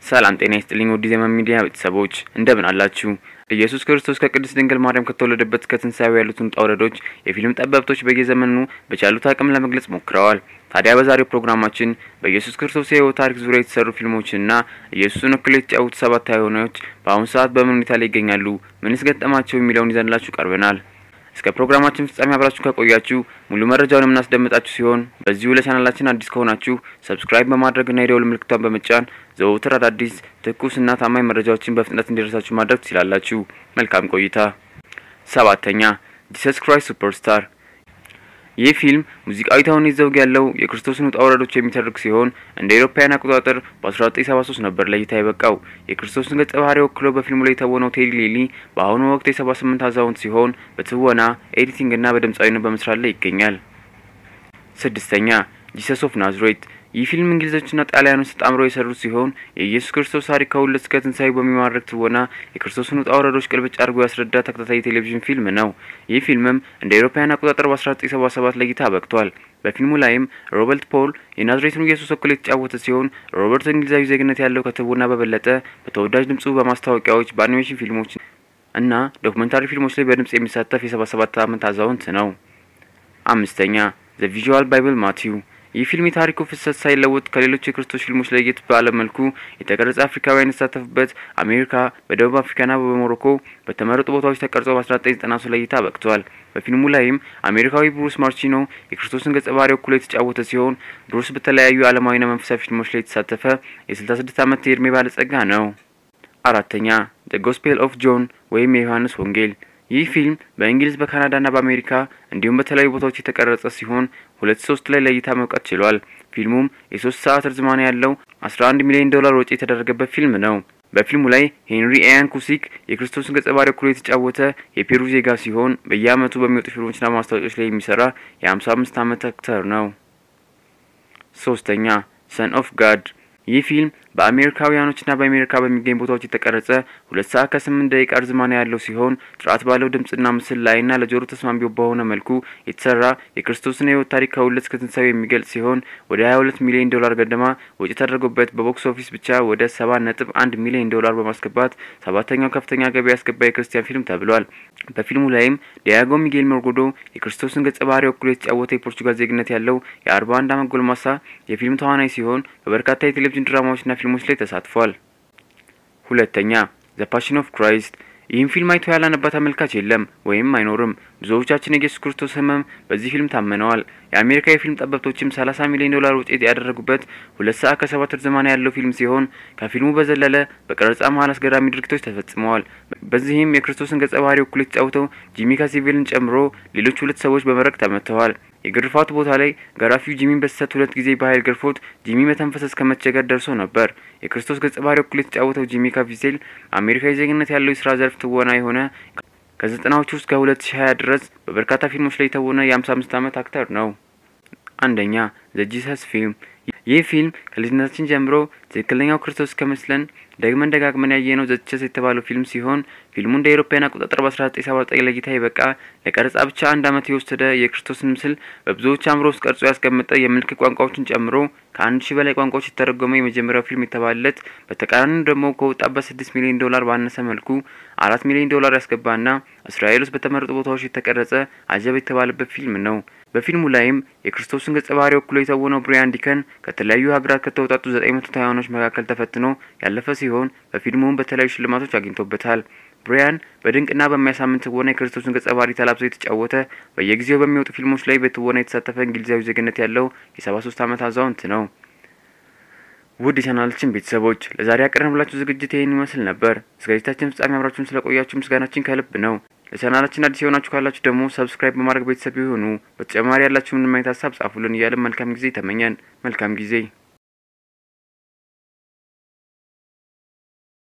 ሰላም ጤና ይስጥልኝ ውድ ዜማ ሚዲያ ቤተሰቦች እንደምን አላችሁ? ኢየሱስ ክርስቶስ ከቅድስት ድንግል ማርያም ከተወለደበት እስከ ትንሣኤው ያሉትን ውጣ ውረዶች የፊልም ጠበብቶች በየዘመኑ በቻሉት አቅም ለመግለጽ ሞክረዋል። ታዲያ በዛሬው ፕሮግራማችን በኢየሱስ ክርስቶስ የሕይወት ታሪክ ዙሪያ የተሰሩ ፊልሞችንና ኢየሱስን ወክለው የተጫወቱ ሰባት ተዋናዮች በአሁኑ ሰዓት በምን ሁኔታ ላይ ይገኛሉ፣ ምንስ ገጠማቸው የሚለውን ይዘንላችሁ ቀርበናል። እስከ ፕሮግራማችን ፍጻሜ አብራችሁ ከቆያችሁ ሙሉ መረጃውን የምናስደምጣችሁ ሲሆን በዚሁ ለቻናላችን አዲስ ከሆናችሁ ሰብስክራይብ በማድረግና የደውል ምልክቷን በመጫን ዘወትር አዳዲስ ትኩስና ታማኝ መረጃዎችን በፍጥነት እንዲደርሳችሁ ማድረግ ትችላላችሁ። መልካም ቆይታ። ሰባተኛ ጂሰስ ክራይስት ሱፐርስታር ይህ ፊልም ሙዚቃዊ ተውኔት ዘውግ ያለው የክርስቶስን ውጣ ውረዶች የሚተርክ ሲሆን እንደ አውሮፓውያን አቆጣጠር በ1973 ነበር ለእይታ የበቃው። የክርስቶስን ገጸ ባህሪ ወክሎ በፊልሙ ላይ የተወነው ቴዲ ሌሊ በአሁኑ ወቅት የ78 አዛውንት ሲሆን በትወና ኤዲቲንግና በድምፃዊነት በመስራት ላይ ይገኛል። ስድስተኛ ጂሰስ ኦፍ ናዝሬት ይህ ፊልም እንግሊዞችና ጣሊያኖች ተጣምረው የሰሩት ሲሆን የኢየሱስ ክርስቶስ ታሪክ ከውልደት እስከ ትንሣኤው በሚማርክ ትወና የክርስቶስን ውጣ ውረዶች ቅልብጭ አድርጎ ያስረዳ ተከታታይ ቴሌቪዥን ፊልም ነው። ይህ ፊልምም እንደ አውሮፓውያን አቆጣጠር በ1977 ለእይታ በቅቷል። በፊልሙ ላይም ሮበርት ፖል የናዝሬቱን ኢየሱስ ወክሎ የተጫወተ ሲሆን ሮበርት እንግሊዛዊ ዜግነት ያለው ከትወና በበለጠ በተወዳጅ ድምፁ በማስታወቂያዎች፣ በአኒሜሽን ፊልሞች እና ዶክመንታሪ ፊልሞች ላይ በድምጽ የሚሳተፍ የ77 ዓመት አዛውንት ነው። አምስተኛ ዘ ቪዥዋል ባይብል ማቲው ይህ ፊልም የታሪኩ ፍሰት ሳይለወጥ ከሌሎች የክርስቶስ ፊልሞች ለየት ባለ መልኩ የተቀረጸ አፍሪካውያን የተሳተፉበት አሜሪካ፣ በደቡብ አፍሪካና በሞሮኮ በተመረጡ ቦታዎች ተቀርጾ በ1993 ለእይታ በቅቷል። በፊልሙ ላይም አሜሪካዊ ብሩስ ማርቺኖ የክርስቶስን ገጸ ባህሪ ወክሎ የተጫወተ ሲሆን ብሩስ በተለያዩ ዓለማዊና መንፈሳዊ ፊልሞች ላይ የተሳተፈ የ66 ዓመት የእድሜ ባለጸጋ ነው። አራተኛ ዘ ጎስፔል ኦፍ ጆን ወይም የዮሐንስ ወንጌል ይህ ፊልም በእንግሊዝ በካናዳና በአሜሪካ እንዲሁም በተለያዩ ቦታዎች የተቀረጸ ሲሆን ሁለት ሶስት ላይ ለእይታ መውጣት ችሏል። ፊልሙም የሶስት ሰዓት ርዝማኔ ያለው አስራ አንድ ሚሊዮን ዶላር ወጪ የተደረገበት ፊልም ነው። በፊልሙ ላይ ሄንሪ ኤያን ኩሲክ የክርስቶስን ገጸ ባህሪ ወክሎ የተጫወተ የፔሩ ዜጋ ሲሆን በየዓመቱ በሚወጡ ፊልሞችና ማስታወቂያዎች ላይ የሚሰራ የሀምሳ አምስት ዓመት አክተር ነው። ሶስተኛ ሰን ኦፍ ጋድ ይህ ፊልም በአሜሪካውያኖችና በአሜሪካ በሚገኝ ቦታዎች የተቀረጸ ሁለት ሰዓት ከስምንት ደቂቃ ርዝማኔ ያለው ሲሆን ጥራት ባለው ድምጽና ምስል ላይና ለጆሮ ተስማሚ በሆነ መልኩ የተሰራ የክርስቶስን የሕይወት ታሪክ ከውልደት እስከ ትንሣኤው የሚገልጽ ሲሆን ወደ ሀያ ሁለት ሚሊዮን ዶላር ገደማ ወጪ ተደርጎበት በቦክስ ኦፊስ ብቻ ወደ ሰባት ነጥብ አንድ ሚሊዮን ዶላር በማስገባት ሰባተኛው ከፍተኛ ገቢ ያስገባ የክርስቲያን ፊልም ተብሏል። በፊልሙ ላይም ዲያጎ ሚጌል ሞርጎዶ የክርስቶስን ገጸ ባህሪ ወክሎ የተጫወተ የፖርቹጋል ዜግነት ያለው የአርባ አንድ ዓመት ጎልማሳ የፊልም ተዋናይ ሲሆን በበርካታ የቴሌቪዥን ድራማዎችና ፊልሞች ላይ ተሳትፏል። ሁለተኛ ዘ ፓሽን ኦፍ ክራይስት ይህም ፊልም አይቶ ያላነባ ተመልካች የለም ወይም አይኖርም። ብዙዎቻችን የኢየሱስ ክርስቶስ ሕመም በዚህ ፊልም ታመነዋል። የአሜሪካ የፊልም ጠበብቶችም ሰላሳ ሚሊዮን ዶላር ውጤት ያደረጉበት ሁለት ሰዓት ከሰባት ርዝማኔ ያለው ፊልም ሲሆን ከፊልሙ በዘለለ በቀረጻ መሀል አስገራሚ ድርጊቶች ተፈጽመዋል። በዚህም የክርስቶስን ገጸ ባህሪ ወክሎ የተጫወተው ጂሚ ካሲቬልን ጨምሮ ሌሎች ሁለት ሰዎች በመረቅ ተመተዋል። የግርፋቱ ቦታ ላይ ገራፊው ጂሚን በስህተት ሁለት ጊዜ በኃይል ገርፎት ጂሚ መተንፈስ እስከ መቸገር ደርሶ ነበር። የክርስቶስ ገጸ ባህሪ ወክሎ የተጫወተው ጂሚ ካፊሴል አሜሪካዊ ዜግነት ያለው የስራ ዘርፍ ትወና የሆነ ከዘጠናዎቹ ውስጥ ከሁለት ሺ ሀያ ድረስ በበርካታ ፊልሞች ላይ የተወነ የሀምሳ አምስት ዓመት አክተር ነው። አንደኛ ዘ ጂሰስ ፊልም ይህ ፊልም ከልጅነታችን ጀምሮ ትክክለኛው ክርስቶስ ከመስለን ደግመን ደጋግመን ያየነው ዘ ጂሰስ የተባለው ፊልም ሲሆን ፊልሙ እንደ አውሮፓውያን አቆጣጠር በ1979 ለእይታ የበቃ ለቀረጻ ብቻ አንድ ዓመት የወሰደ የክርስቶስን ምስል በብዙዎች አእምሮ ውስጥ ቀርጾ ያስቀመጠ የምልክት ቋንቋዎችን ጨምሮ ከአንድ ሺህ በላይ ቋንቋዎች የተረጎመ የመጀመሪያው ፊልም የተባለለት በተቃራኒው ደግሞ ከወጣበት ስድስት ሚሊዮን ዶላር ባነሰ መልኩ አራት ሚሊዮን ዶላር ያስገባና እስራኤል ውስጥ በተመረጡ ቦታዎች የተቀረጸ አጀብ የተባለበት ፊልም ነው። በፊልሙ ላይም የክርስቶስን ገጸ ባህሪ ወክሎ የተወነው ብሪያን ዲከን ከተለያዩ ሀገራት ከተውጣጡ ዘጠኝ መቶ ተዋናዮች መካከል ተፈትኖ ያለፈ ሲሆን በፊልሙም በተለያዩ ሽልማቶች አግኝቶበታል። ብሪያን በድንቅና በሚያሳምን ትወና የክርስቶስን ገጸ ባህሪ ተላብሶ የተጫወተ በየጊዜው በሚወጡ ፊልሞች ላይ በትወና የተሳተፈ እንግሊዛዊ ዜግነት ያለው የሰባ ሶስት ዓመት አዛውንት ነው። ውድ የቻናላችን ቤተሰቦች ለዛሬ ያቀረብላችሁ ዝግጅት ይህን ይመስል ነበር። እስከ ዝግጅታችን ፍጻሜ አብራችሁን ስለቆያችሁ ምስጋናችን ከልብ ነው። ለቻናላችን አዲስ የሆናችሁ ካላችሁ ደግሞ ሰብስክራይብ በማድረግ ቤተሰብ ይሁኑ። በተጨማሪ ያላችሁ ምንም አይነት ሀሳብ ጻፉልን እያለን መልካም ጊዜ ተመኘን። መልካም ጊዜ